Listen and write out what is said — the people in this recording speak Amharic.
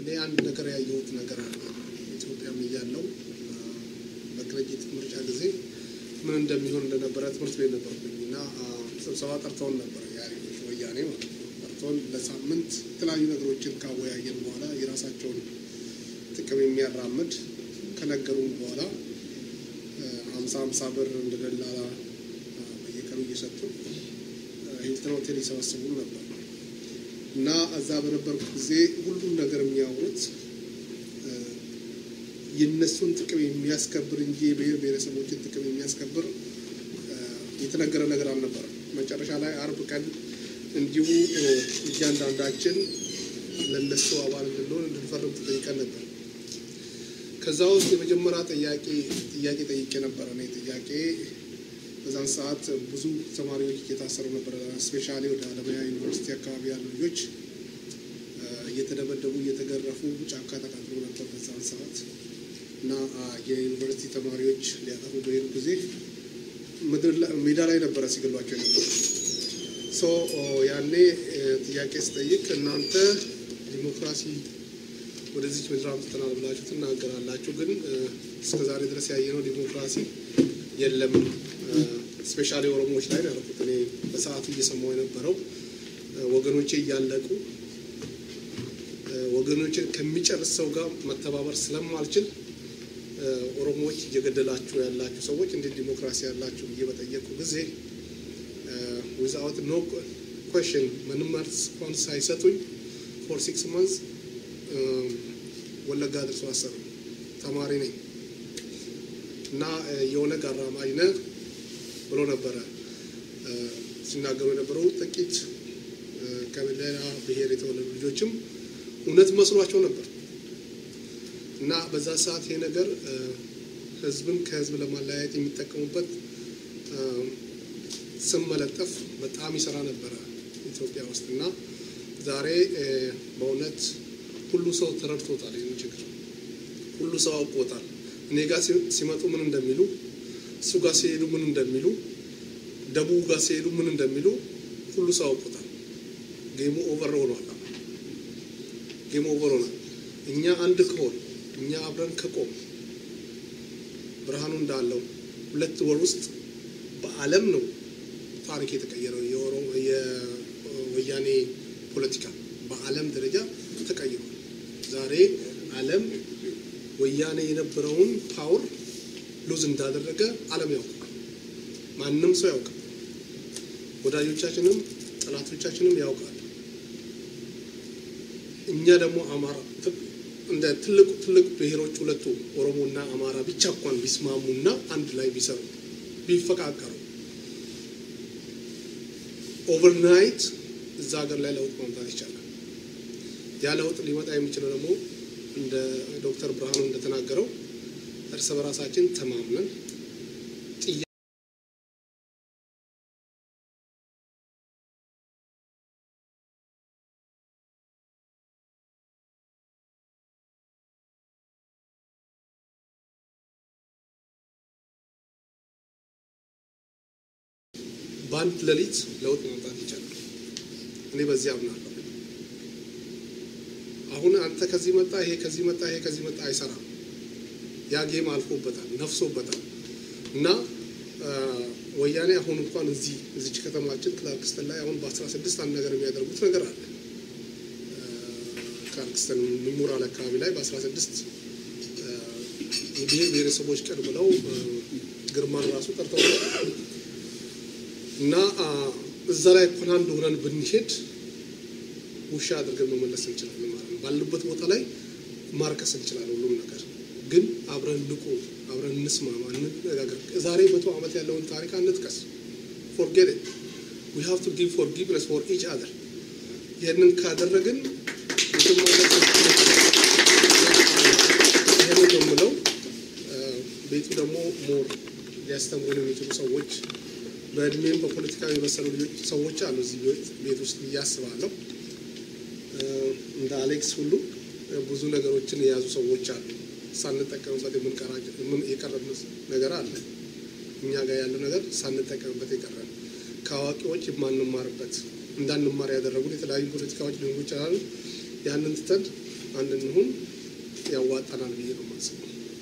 እኔ አንድ ነገር ያየሁት ነገር አለ። ኢትዮጵያም እያለው በቅንጅት ምርጫ ጊዜ ምን እንደሚሆን እንደነበረ ትምህርት ቤት ነበርኩኝ እና ስብሰባ ጠርተውን ነበረ የኢህአዴጎች ወያኔ ማለት ነው። ጠርተውን ለሳምንት የተለያዩ ነገሮችን ካወያየን በኋላ የራሳቸውን ጥቅም የሚያራምድ ከነገሩን በኋላ ሀምሳ ሀምሳ ብር እንደ ደላላ በየቀኑ እየሰጡ ሂልተን ሆቴል ይሰበስቡን ነበር እና እዛ በነበርኩ ጊዜ ሁሉም ነገር የሚያወሩት የእነሱን ጥቅም የሚያስከብር እንጂ የብሔር ብሔረሰቦችን ጥቅም የሚያስከብር የተነገረ ነገር አልነበረም። መጨረሻ ላይ አርብ ቀን እንዲሁ እያንዳንዳችን ለእነሱ አባል እንድንሆን እንድንፈርም ተጠይቀን ነበር። ከዛ ውስጥ የመጀመሪያ ጥያቄ ጥያቄ ጠይቄ ነበረ። እኔ ጥያቄ በዛን ሰዓት ብዙ ተማሪዎች እየታሰሩ ነበረ። ስፔሻሊ ወደ አለማያ ዩኒቨርሲቲ አካባቢ ያሉ ልጆች እየተደበደቡ እየተገረፉ ጫካ ተቃጥሎ ነበር በዛን ሰዓት እና የዩኒቨርሲቲ ተማሪዎች ሊያጠፉ በሄዱ ጊዜ ምድር ሜዳ ላይ ነበረ ሲገሏቸው ነበር። ሶ ያኔ ጥያቄ ስጠይቅ እናንተ ዲሞክራሲ ወደዚች ምድር አምጥተናል ብላችሁ ትናገራላችሁ፣ ግን እስከ ዛሬ ድረስ ያየነው ዲሞክራሲ የለም። ስፔሻሊ ኦሮሞዎች ላይ ያልኩት እኔ በሰዓቱ እየሰማሁ የነበረው ወገኖቼ እያለቁ ወገኖችን ከሚጨርስ ሰው ጋር መተባበር ስለማልችል ኦሮሞዎች እየገደላችሁ ያላችሁ ሰዎች እንዴት ዲሞክራሲ ያላችሁ ብዬ በጠየቁ ጊዜ ዊዛውት ኖ ኮሽን ምንም መልስ እንኳን ሳይሰጡኝ ፎር ሲክስ መንዝ ወለጋ አድርሶ አሰሩ። ተማሪ ነኝ እና የኦነግ አራማጅ ነህ ብሎ ነበረ ሲናገሩ የነበረው። ጥቂት ከሌላ ብሔር የተወለዱ ልጆችም እውነት መስሏቸው ነበር እና በዛ ሰዓት ይሄ ነገር ህዝብን ከህዝብ ለማለያየት የሚጠቀሙበት ስም መለጠፍ በጣም ይሰራ ነበረ ኢትዮጵያ ውስጥ እና ዛሬ በእውነት ሁሉ ሰው ተረድቶታል። ይህን ችግር ሁሉ ሰው አውቆታል። እኔ ጋር ሲመጡ ምን እንደሚሉ፣ እሱ ጋር ሲሄዱ ምን እንደሚሉ፣ ደቡብ ጋር ሲሄዱ ምን እንደሚሉ ሁሉ ሰው አውቆታል። ጌሙ ኦቨር ሆኗል። ጌም ኦቨር ሆኗል። እኛ አንድ ከሆን እኛ አብረን ከቆም ብርሃኑ እንዳለው ሁለት ወር ውስጥ በዓለም ነው ታሪክ የተቀየረው። የወያኔ ፖለቲካ በዓለም ደረጃ ተቀይሯል። ዛሬ ዓለም ወያኔ የነበረውን ፓወር ሉዝ እንዳደረገ ዓለም ያውቃል። ማንም ሰው ያውቃል። ወዳጆቻችንም ጠላቶቻችንም ያውቃል። እኛ ደግሞ አማራ እንደ ትልቁ ትልቅ ብሔሮች ሁለቱ ኦሮሞና አማራ ብቻ እንኳን ቢስማሙና አንድ ላይ ቢሰሩ ቢፈቃቀሩ ኦቨርናይት እዛ ሀገር ላይ ለውጥ ማምጣት ይቻላል። ያ ለውጥ ሊመጣ የሚችለው ደግሞ እንደ ዶክተር ብርሃኑ እንደተናገረው እርስ በራሳችን ተማምነን በአንድ ሌሊት ለውጥ ማምጣት ይቻላል። እኔ በዚህ አምናለሁ። አሁን አንተ ከዚህ መጣ፣ ይሄ ከዚህ መጣ፣ ይሄ ከዚህ መጣ አይሰራም። ያ ጌም አልፎበታል፣ ነፍሶበታል። እና ወያኔ አሁን እንኳን እዚህ እዚች ከተማችን ክላርክስተን ላይ አሁን በአስራ ስድስት አንድ ነገር የሚያደርጉት ነገር አለ። ክላርክስተን ሚሞራል አካባቢ ላይ በአስራ ስድስት የብሔር ብሔረሰቦች ቀን ብለው ግርማን ራሱ ጠርተው እና እዛ ላይ እንኳን አንድ ሆነን ብንሄድ ውሻ አድርገን መመለስ እንችላለን ማለት ነው። ባሉበት ቦታ ላይ ማርከስ እንችላለን ሁሉም ነገር ግን አብረን ንቁ፣ አብረን እንስማማ፣ እንነጋገር። ዛሬ መቶ ዓመት ያለውን ታሪክ አንጥቀስ። ፎርጌት ኢት ዊ ሃቭ ቱ ጊቭ ፎርጊቭነስ ፎር ኢች አዘር። ይህንን ካደረግን ይህንን የምለው ቤቱ ደግሞ ሞር ሊያስተምሩን የሚችሉ ሰዎች በእድሜም በፖለቲካ የመሰሉ ልጆች ሰዎች አሉ እዚህ ቤት ውስጥ ብዬ አስባለሁ። እንደ አሌክስ ሁሉ ብዙ ነገሮችን የያዙ ሰዎች አሉ። ሳንጠቀምበት የቀረብ ነገር አለ። እኛ ጋር ያለው ነገር ሳንጠቀምበት የቀረን ከአዋቂዎች የማንማርበት እንዳንማር ያደረጉን የተለያዩ ፖለቲካዎች ሊሆኑ ይችላሉ። ያንን ትተን አንድ እንሁን ያዋጣናል ብዬ ነው የማስበው።